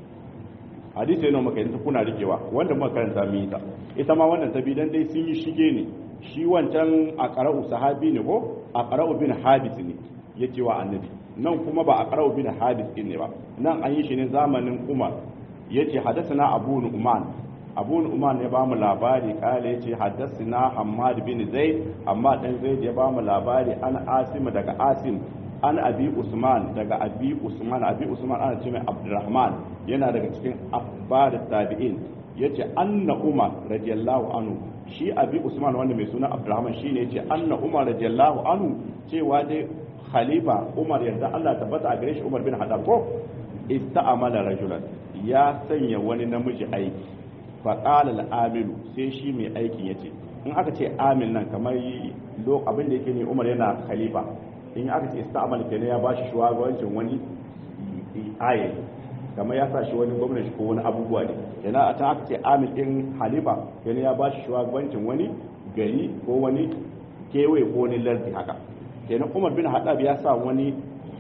hadisi ne muka yi ta kuna rikewa wanda muka karanta mu yi ta ita ma wannan ta bi dan dai sun yi shige ne shi wancan a qara'u sahabi ne ko a qara'u bin hadis ne yake wa annabi nan kuma ba a qara'u bin hadis ne ba nan an yi shi ne zamanin umar yace hadathana abu nu'man abu nu'man ya ba mu labari kale yace hadathana hammad bin zaid amma dan zaid ya ba mu labari an asim daga asim an abi usman daga abi usman abi usman ana ce mai abdurrahman yana daga cikin akhbar tabi'in yace anna umar radiyallahu anhu shi abi usman wanda mai suna abdurrahman shine yace anna umar radiyallahu anhu cewa dai khalifa umar yadda Allah tabbata a gare shi umar bin hadab ko ista'amala rajulan ya sanya wani namiji aiki faƙala al'amilu sai shi mai aikin ya ce in aka ce amin nan kamar abin da yake ne umar yana khalifa in aka ce ista'amal kenan ya ba shi shugabancin wani aye kamar ya sa shi wani gwamnati ko wani abubuwa ne kenan a ta aka ce amin din halifa kenan ya ba shi shugabancin wani gari ko wani kewaye ko wani lardi haka kenan umar bin haɗab ya sa wani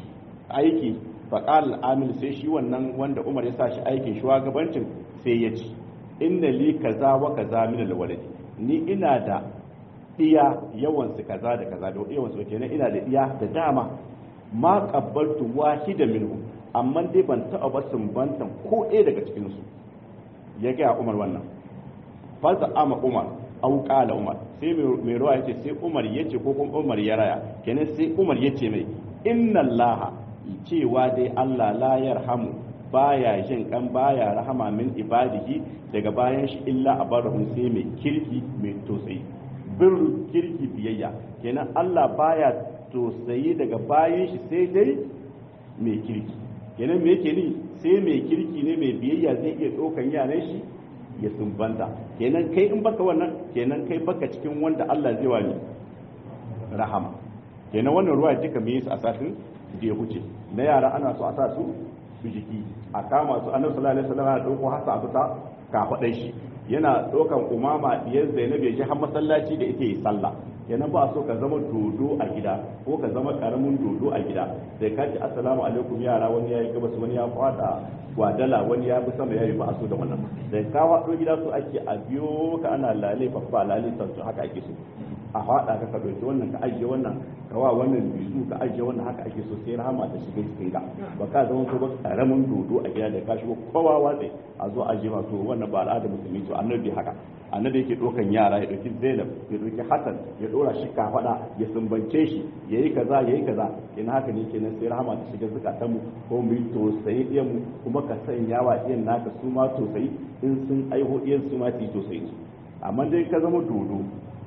aiki faƙal amil sai shi wannan wanda umar ya sa shi aikin shugabancin sai ya ci inna li kaza wa kaza min alwalad ni ina da iya yawan su kaza da kaza da yawan su kenan ina da iya da dama ma qabbaltu wahida minhu amma dai ban taɓa ba sumbantan ko ɗaya daga cikin su ya ga umar wannan fa ama umar au qala umar sai mai ruwa yace sai Umar yace ko kuma Umar ya raya kenan sai Umar yace mai inna Allah cewa dai Allah la yarhamu baya jin kan baya rahama min ibadihi daga bayan shi illa abarahum sai mai kirki mai tosai bir kirki biyayya kenan Allah baya tosai daga bayan shi sai dai mai kirki kenan me yake ni sai mai kirki ne mai biyayya zai iya ɗaukan yaran shi ya sumbanta kenan kai in baka wannan kenan kai baka cikin wanda Allah zai wani rahama kenan wannan ruwa duka me yasa a satin da ya huce na yara ana so a sa su su jiki a kama su annabi sallallahu alaihi wasallam ya dauko hasa a fita ka shi yana ɗaukan umama diyar zainab ya ji har masallaci da ita yi sallah kenan ba so ka zama dodo a gida ko ka zama karamin dodo a gida sai ka ce assalamu alaikum yara wani yayi gabas wani ya kwada gwadala wani ya bi sama yayi ba a so da wannan sai ka wado gida so ake a biyo ka ana lale fa lale santu haka ake so a haɗa ka ka ɗauki wannan ka ajiye wannan ka wa wannan bizu ka ajiye wannan haka ake so sai rahama ta shiga cikin ka ba ka zama ko ba karamin dodo a gida da ka shigo kowa watsi a zo a jima to wannan ba al'ada musulmi to annabi haka annabi yake ɗaukan yara ya ɗauki zainab ya ɗauki hasan ya ɗora shi ka faɗa ya sumbance shi ya yi kaza ya yi kaza ina haka ne kenan sai rahama ta shiga zukatan mu ko mu yi tosayi ɗiyan mu kuma ka sanya wa ɗiyan naka su ma tosayi in sun aiho ɗiyan su ma su yi tosayi amma dai ka zama dodo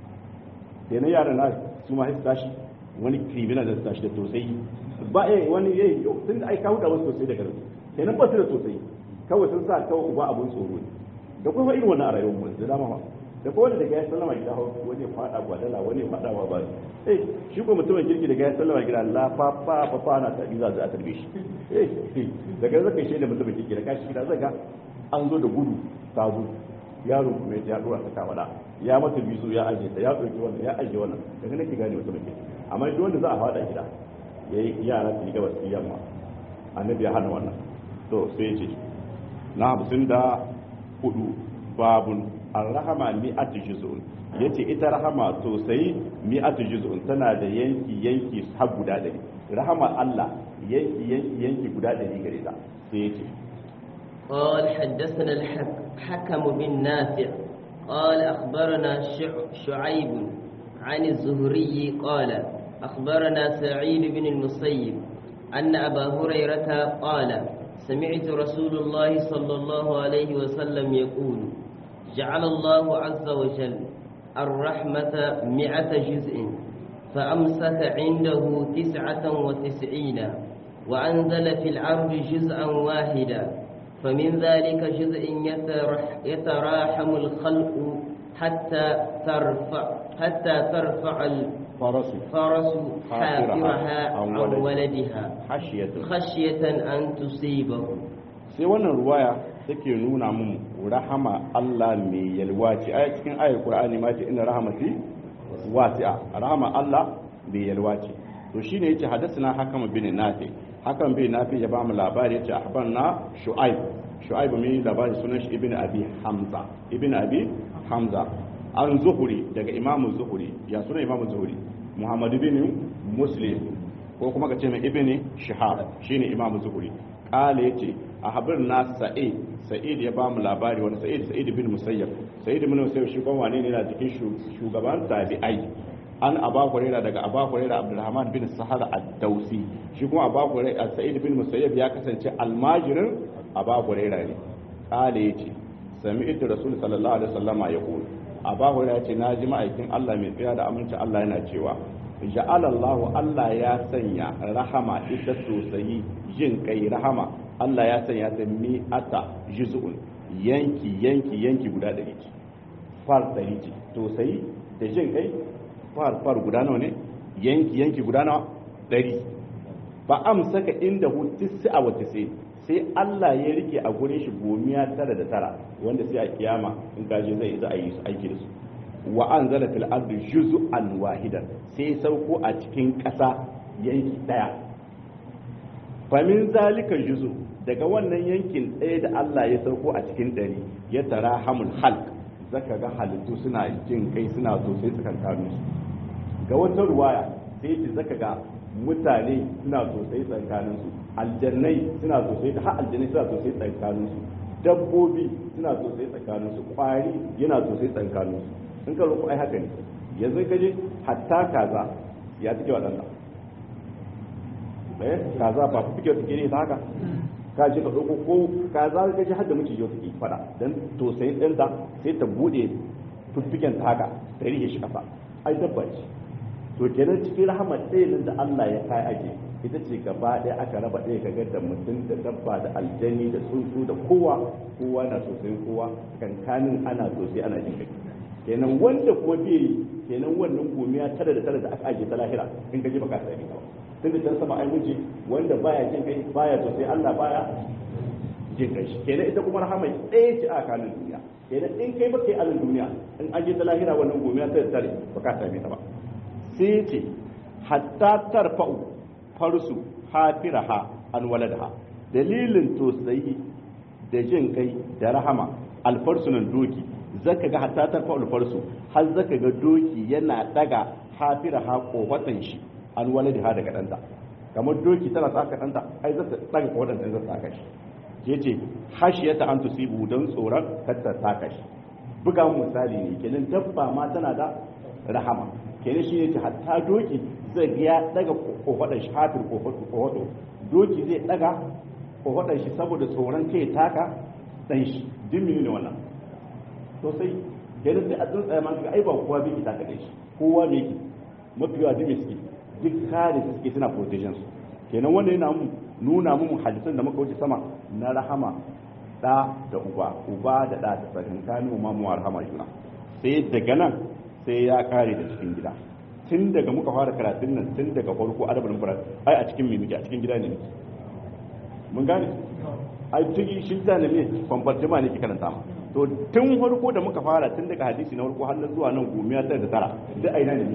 sai na yaran na su ma su tashi wani criminal da su tashi da tosai ba eh wani eh sun da ai kawo da wasu tosai da garin sai nan ba su da tosai kawai sun sa kawai uba abun tsoro ne da kuma irin wannan a rayuwar mu da dama da ko wanda daga ya sallama gida wani fada gwadala wani fada wa ba eh shi ko mutumin kirki daga ya sallama gida la fa fa fa fa na ta biza za a tarbe shi eh daga zaka shi da mutumin kirki da kashi gida zaka an zo da gudu ta zo yaro kuma ya dora ta kawada ya mata bisu ya aje ta ya ɗauki wannan ya aje wannan daga nake gane wata mace amma duk wanda za a faɗa gida ya yi yara su yi gabas su yamma annabi ya hana wannan to sai ya ce na hamsin da hudu babun arrahama mi'atu juz'un yace ita rahama to sai mi'atu juz'un tana da yanki yanki har guda ɗari rahama Allah yanki yanki yanki guda ɗari gare ta sai yace قال حدثنا الحكم بن نافع قال أخبرنا شعيب عن الزهري قال أخبرنا سعيد بن المسيب أن أبا هريرة قال سمعت رسول الله صلى الله عليه وسلم يقول جعل الله عز وجل الرحمة مئة جزء فأمسك عنده تسعة وتسعين وأنزل في العرض جزءا واحدا فمن ذلك جزء يتراحم الخلق حتى ترفع حتى ترفع الفرس فرس حافرها عن ولدها خشية خشية أن تصيبه sai wannan ruwaya take nuna mun rahama Allah mai yalwa ce a cikin ayar Qur'ani ma ce inna rahmati wasi'a rahama Allah mai yalwa ce to shine yace hadathana hakama bin nafi hakan bin nafi ya ba mu labari yace ahbarna shu'aib shu'aib mai labari sunan shi ibn abi hamza ibn abi hamza an zuhuri daga imamu zuhuri ya suna imamu zuhuri muhammadu bin muslim ko kuma ka ce mai ibn shihab shine imamu zuhuri kala yace a habir na sa'id sa'id ya ba mu labari wani sa'id sa'id bin musayyab sa'id bin musayyab shi kuma wane ne na cikin shugaban tabi'ai an aba huraira daga aba huraira abdurrahman bin sahar ad-dausi shi kuma aba huraira sa'id bin musayyab ya kasance almajirin aba huraira ne kala yace sami'tu rasul sallallahu alaihi wasallama yaqul aba huraira yace naji ma'aikin Allah mai tsaya da aminci Allah yana cewa ja'ala Allah Allah ya sanya rahama ita sosai jin kai rahama Allah ya sanya ta mi'ata juz'un yanki yanki yanki guda ɗari ce far ɗari ce sosai da jin kai far far guda nawa ne yanki yanki guda nawa ɗari ba amsaka inda hu tisa wa tisi sai Allah ya rike a gurin shi gomiya tara da tara wanda sai a kiyama in kaje zai za a yi su aiki da su wa anzala fil ardi juz'an wahidan sai sauko a cikin ƙasa yanki daya famin zalika juzu daga wannan yankin ɗaya da Allah ya sauko a cikin ɗari ya tara hamul halk zaka ga halittu suna jin kai suna sosai tsakankanin su ga wata ruwaya sai ce zaka ga mutane suna sosai tsakanin su aljannai suna sosai da har aljannai suna sosai tsakanin su dabbobi suna sosai tsakanin su kwari yana sosai tsakanin su in ka roƙo ai haka ne yanzu ka je hatta kaza ya take waɗanda eh kaza ba fike take ne ta haka ka je ka ɗauko ko kaza ka je har da miciji take fada dan to sai ɗinta sai ta bude fiffiken ta haka ta rike shi kafa ai dabba ce to kenan cikin rahama ɗaya nan da Allah ya kai ake ita ce gaba ɗaya aka raba ɗaya kaga da mutum da dabba da aljani da tsuntsu da kowa kowa na sosai kowa kankanin ana sosai ana jin kai kenan wanda kuma bai yi kenan wannan gomiya tara da tara da aka ajiye ta lahira in ka je baka sai ka tun da can sama ai miji wanda baya jin kai baya sosai Allah baya jin kai shi kenan ita kuma rahama ɗaya ce a kanin duniya kenan in kai baka yi alin duniya in ajiye ta lahira wannan gomiya tara da tara baka same ta ba sai ce hatta tarfa'u farsu hafiraha an waladaha dalilin tosayi da jin kai da rahama alfarsunan doki zaka ga hatta tarfa'u alfarsu har zaka ga doki yana daga hafiraha kohatan shi an waladaha daga danta kamar doki tana saka danta ai zata daga kohatan ta zata saka shi yace hashiyata an tusibu don tsoron kar ta saka shi buga misali ne kenan dabba ma tana da rahama kenan shi ne ta hatta doki zai ga ya daga kofaɗar shi hatin kofato doki zai daga kofaɗar shi saboda tsoron kai taka dan shi dimini ne wannan to sai kenan sai a tsuntsaye man ga ai ba kowa bai ki taka shi kowa ne ki mafi yawa dimi suke duk kare su suke suna protection su kenan wanda yana mu nuna mu hadisan da muka wuce sama na rahama da da uba uba da da da tsakankanin mu mu rahama juna sai daga nan sai ya kare da cikin gida tun daga muka fara karatun nan tun daga farko adabul mufrad ai a cikin mimiki a cikin gida ne mun gane ai tun shi da ne kwamfartima ne ke karanta ma to tun farko da muka fara tun daga hadisi na farko har na zuwa nan gomiya tara da tara duk aina ne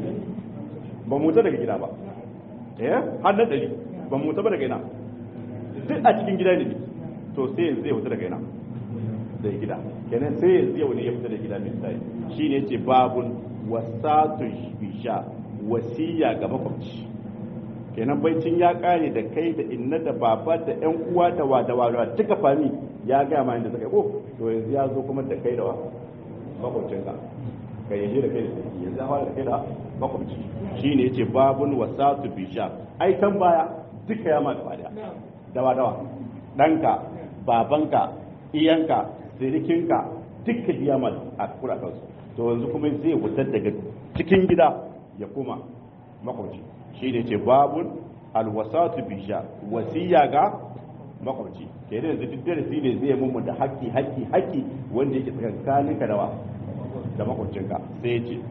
ba mu ta daga gida ba eh har na dari ba mu ta ba daga ina duk a cikin gida ne to sai zai fita daga ina da gida kenan sai yanzu yau ne ya fita da gida mai tsari shi ne ce babun wasatun bisha wasiya ga makwabci kenan baicin ya kare da kai da inna da baba da yan uwa da wa da wa duka fami ya gaya ma inda suka ko to yanzu ya zo kuma da kai da wa makwabcinka ka yaje da kai da sarki yanzu ya fara da kai da makwabci shi ne ce babun wasatu bisha ai kan baya duka ya ma gaba daya dawa dawa ɗanka babanka iyanka sirikinka duka biya ma a kura kansu to yanzu kuma zai fitar daga cikin gida ya koma makwabci shi ne ce babun alwasatu bisha wasiya ga makwabci ke da yanzu duk darasi ne zai mummu da haƙƙi haƙƙi haƙƙi wanda yake tsakankanin ka dawa da makwabcinka sai ya ce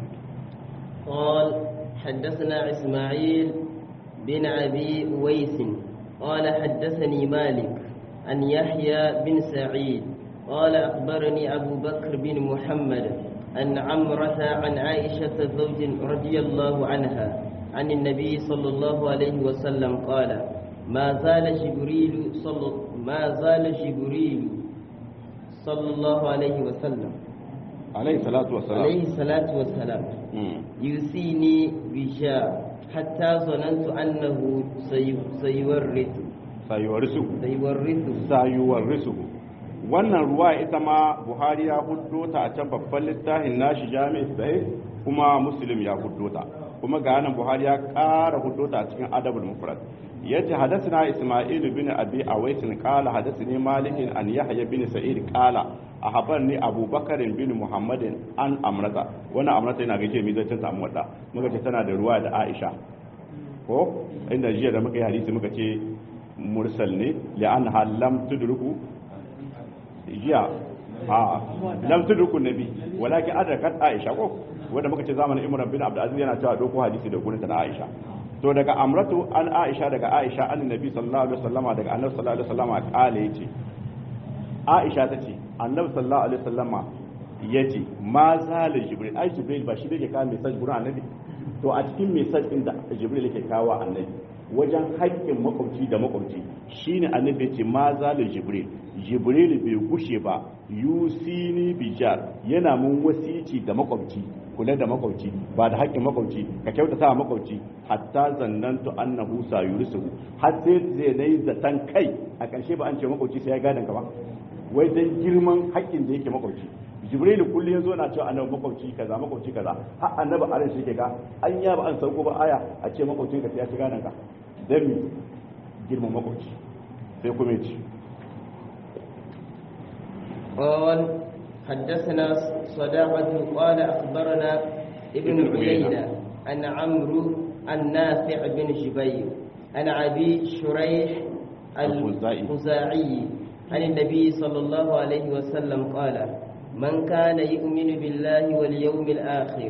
قال حدثنا إسماعيل بن أبي أويس قال حدثني مالك عن يحيى بن سعيد قال أخبرني أبو بكر بن محمد أن عمرة عن عائشة زوج رضي الله عنها عن النبي صلى الله عليه وسلم قال ما زال جبريل صلى ما زال جبريل صلى الله عليه وسلم عليه الصلاة والسلام عليه الصلاة والسلام يوصيني بشاء حتى ظننت أنه سي- سيورث sayuwarisu سيورث sayuwarisu wannan ruwa ita ma buhari ya huddo ta a can babban littafin nashi jami'i sai kuma muslim ya huddo ta kuma ga nan buhari ya ƙara huddo ta a cikin adabul mufrad yace hadathana isma'il bin abi awais qala hadathani malik an yahya bin sa'id qala ahabarni abubakar bin muhammadin an amrata wannan amrata yana gaje mi zai ta wadda muka ce tana da ruwa da aisha ko inda jiya da muka yi hadisi muka ce mursal ne li'annaha lam tudruku jiya a lam tudruku nabi walakin adrakat aisha ko wanda muka ce zamanin imran bin abdul aziz yana cewa doko hadisi da gurin ta na aisha to daga amratu an aisha daga aisha an nabi sallallahu alaihi wasallama daga annabi sallallahu alaihi wasallama kale yace aisha tace annabi sallallahu alaihi wasallama yace ma zalil jibril ai jibril ba shi yake kawo message gurin annabi to a cikin message din da jibril yake kawo annabi wajen haƙƙin makwabci da makwabci shine annabi ce ma zalil jibril jibril bai gushe ba yusini bijar yana mun wasici da makwabci kula da makwabci ba da haƙƙin makwabci ka kyautata wa makwabci hatta zannantu annahu sayurisuhu har sai zai nayi zatan kai a ƙarshe ba an ce makwabci sai ya gadan ka ba wai dan girman haƙƙin da yake makwabci jibril kullu yazo na cewa annabi makwabci kaza makwabci kaza har annabi aran shi ke ga an ya ba an sauko ba aya a ce makwabcin ka sai ya shiga nan ka dan mi girman makwabci sai kuma ya ci قال حدثنا صداقة قال أخبرنا ابن عيينة عن عمرو النافع بن جبير عن أبي شريح الخزاعي عن النبي صلى الله عليه وسلم قال من كان يؤمن بالله واليوم الآخر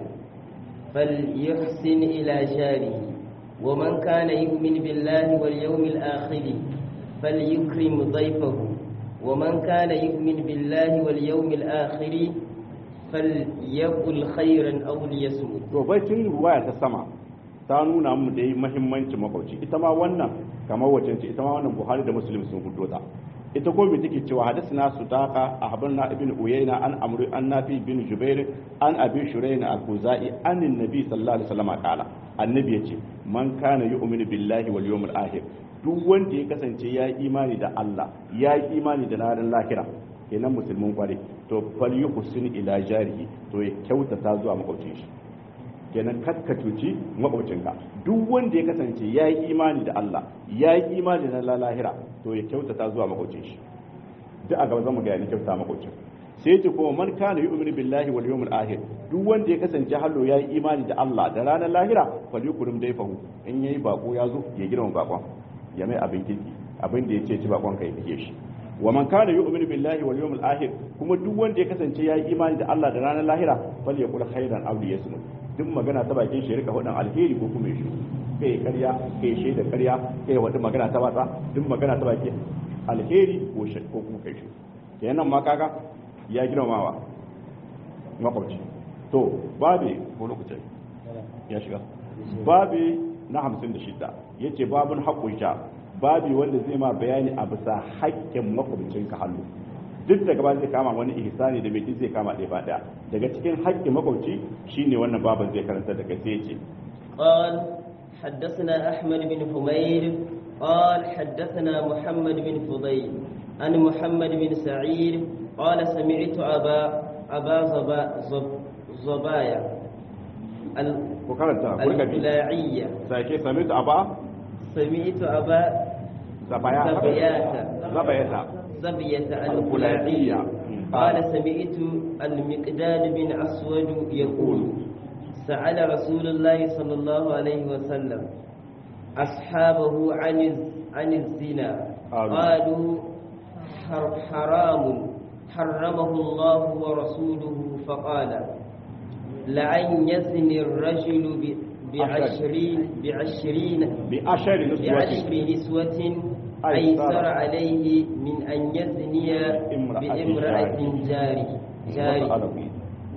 فليحسن إلى جاره ومن كان يؤمن بالله واليوم الآخر فليكرم ضيفه ومن كان يؤمن بالله واليوم الآخر فليقل خيرا أو ليصمت to baitin ruwaya ta sama ta nuna mu da muhimmancin makwabci ita ma wannan kamar wacce ce ita ma wannan Buhari da Muslim sun hudo ta ita ko me take cewa hadathana sutaqa ahbarna ibn uyayna an amru an nafi bin jubair an abi shurayn al-khuzai an annabi sallallahu alaihi wasallam qala annabi yace man kana yu'minu billahi wal yawmil akhir duk wanda ya kasance ya yi imani da Allah ya yi imani da ranar lahira kenan musulmin kware to fal yuhsin ila jarihi to ya kyautata zuwa makwabcin shi kenan kakka cuci makwabcinka duk wanda ya kasance ya yi imani da Allah ya yi imani da ranar lahira to ya kyautata zuwa makwabcin shi duk a gaba zamu ga yana kyautata makwabcin sai ya ce kuma man kana yu'minu billahi wal yawmil akhir duk wanda ya kasance hallo ya yi imani da Allah da ranar lahira fal yukrim dayfahu in yayi bako ya zo ya girma bakon ya mai abin kirki abin da ya ce ci bakon kai kake shi wa man kana yu'minu billahi wal yawmil akhir kuma duk wanda ya kasance ya yi imani da Allah da ranar lahira fal yaqul khairan aw liyasmut duk magana ta bakin shi rika hudun alheri ko kuma shi kai karya kai shaida karya kai wata magana ta batsa duk magana ta baki alheri ko shi ko kuma kai shi kenan ma kaga ya girmamawa makwabci to babe ko lokacin ya shiga babe na hamsin da shida ya ce babin haƙƙun sha babi wanda zai ma bayani a bisa haƙƙin makwabcin ka hannu duk daga ba zai kama wani ihsani da mai zai kama ɗaya ba ɗaya daga cikin haƙƙin makwabci shine wannan baban zai karanta da kai sai ya ce قال حدثنا أحمد بن حمير قال حدثنا محمد بن فضيل عن محمد بن سعيد قال سمعت أبا أبا زبا زب زبايا ku karanta ku rika bi الخلاعية sake samitu aba سمعت أبا zabaya زبيات zabayata زبية الخلاعية. الخلاعية قال سمعت المقداد بن أسود يقول سأل رسول الله صلى الله عليه وسلم أصحابه عن الز- عن الزنا قالوا. قالوا حر- حرام حرمه الله ورسوله فقال لأن يزني الرجل ب- بعشرين بعشرين bi ashari nuswati بعشر نسوة أيسر أيسر عليه من أن يزني بامرأة بامرأة جاري جاري Arabi.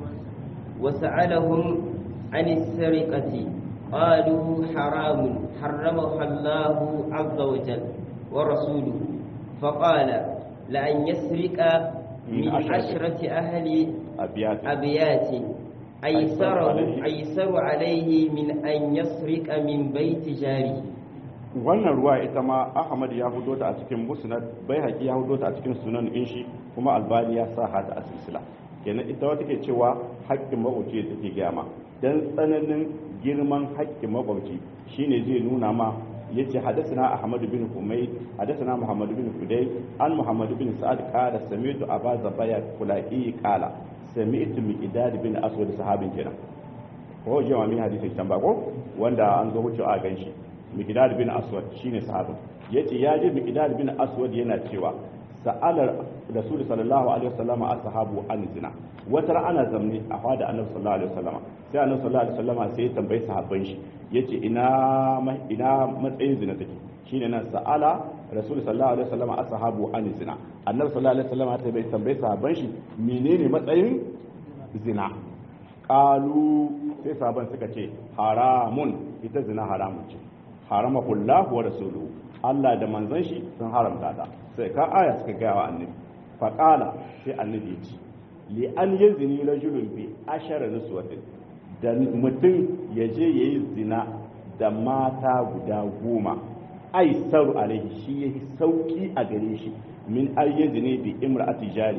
وسألهم عن السرقة قالوا حرام حرمها الله عز وجل ورسوله فقال لأن يسرق من من عشرة. عشرة أهل abiyat أبيات أيسر أيسر عليه. أيسر عليه من أن يسرق من بيت جاره wannan ruwa ita ma ahmad ya hudo ta a cikin musnad bai haƙi ya hudo ta a cikin sunan inshi kuma albani ya sa hata a silsila kenan ita wata ke cewa haƙƙin makwabci da take gaya ma dan tsananin girman haƙƙin makwabci shine zai nuna ma yace hadathana ahmad bin humayd hadathana muhammad bin hudayy an muhammad bin sa'ad qala sami'tu aba zabaya kulai qala sami'tu miqdad bin aswad sahabin kenan ko jama min hadisin can ba ko wanda an zo wucewa a ganshi miqdad bin aswad shine sahabin yace ya ji miqdad bin aswad yana cewa sa'alar rasul sallallahu alaihi wasallam ashabu an zina wata ana zamne a fada annabi sallallahu alaihi wasallam sai annabi sallallahu alaihi wasallam sai ya tambayi sahabban shi yace ina ma- ina matsayin zina take shine nan sa'ala rasul sallallahu alaihi wasallam ashabu an zina annabi sallallahu alaihi wasallam sai bai tambayi sahabban shi menene matsayin zina qalu sai sahabban suka ce haramun ita zina haramun ce harama kullahu wa rasuluhu Allah da manzon shi sun haramta ta sai ka aya suka gaya wa annabi fa qala sai annabi ya ce li an yazni rajulun bi ashara nuswatin da mutum ya je yayi zina da mata guda goma ai saru alaihi shi yayi sauki a gare shi min ayyazni bi imra'ati jarihi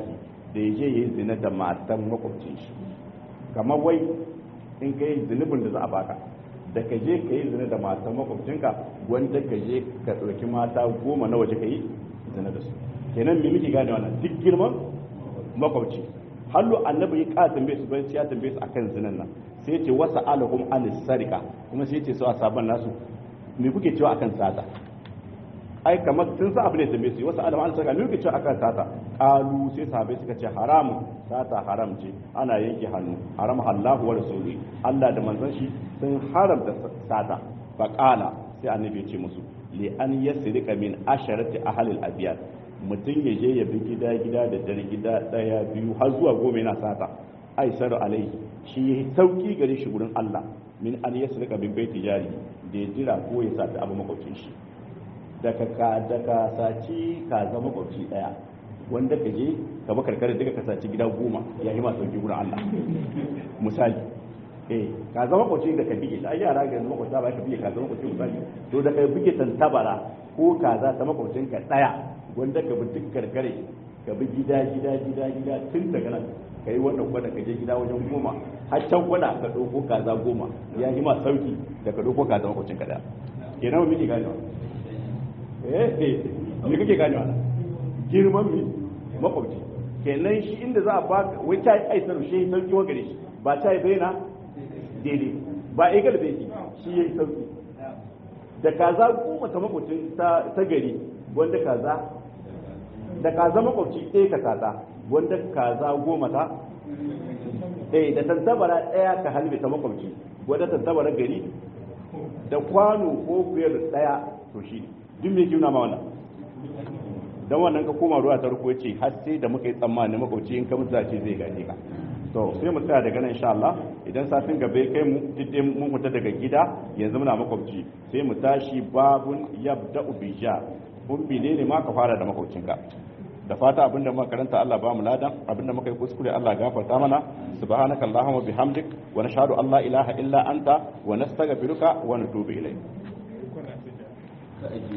da ya je ya yi zina da matan makwabcin shi kamar wai in ka yi zunubin da za a baka da ka je ka yi zina da matan makwabcinka wanda ka je ka ɗauki mata goma na waje ka yi zina da su kenan me muke gane wannan duk girman makwabci hallu annabi ya ƙara tambaye su bayan ya tambaye su akan zinan nan sai ce wasa alahum anis sarika kuma sai ce su a sabon nasu me kuke cewa akan sata ai kamar sun sa abu ne tambaye su wasu alama an saka me kuke cewa akan sata qalu sai sahabbai suka ce haramun sata haram ce ana yanke hannu haram Allahu wa rasuli Allah da manzon shi sun haramta sata fa qala sai annabi ya ce musu li an yasrika min asharati ahli al-abyad mutum ya je ya bi gida gida da dare gida daya biyu har zuwa goma yana sata aisar alaihi shi sauki gare shi gurin Allah min an yasrika bin baiti jari da ya jira ko ya sata abu makwabcin shi daga ka daga saci ka zama makwabci daya wanda ka je ka ba karkare daga ka saci gida goma ya yi masu sauki gurin Allah misali eh ka zama makwabci da ka bige ai yara ga zama makwabci ba ka bige ka zama makwabci misali to da ka bige tantabara ko kaza ta makwabcin ka daya wanda ka bi duk karkare ka bi gida gida gida gida tun daga nan ka yi wannan gwada ka je gida wajen goma har can gwada ka ɗauko kaza goma ya yi ma sauki da ka ɗauko kaza makwacin ka daya kenan muke ganewa eh eh me kake ganewa girman mi makwabci kenan shi inda za a ba wai ta yi aisar shi ya sauki wa gare shi ba ta yi bayyana daidai ba egal bai shi ya yi sauki da kaza goma ta makwacin ta gari wanda kaza da kaza makwabci ɗaya ka kaza wanda kaza goma ta eh da tantabara ɗaya ka halbe ta makwabci wanda tantabara gari da kwano ko biyar ɗaya to shi duk me kiuna ma wannan dan wannan ka koma ruwa ta ruko ce har sai da muka yi tsammani makwabci in ka mutu ce zai gaje ka to sai mu tsaya daga nan insha Allah idan satin gaba kai mu duk mun fita daga gida yanzu muna makwabci sai mu tashi babun yabda'u bija kun ne ma ka fara da makwabcinka da fata abinda muka karanta Allah ba mu ladan abinda muka yi kuskure Allah gafarta mana subhanaka allahumma bihamdik wa nashhadu an la ilaha illa anta wa nastaghfiruka wa natubu ilayk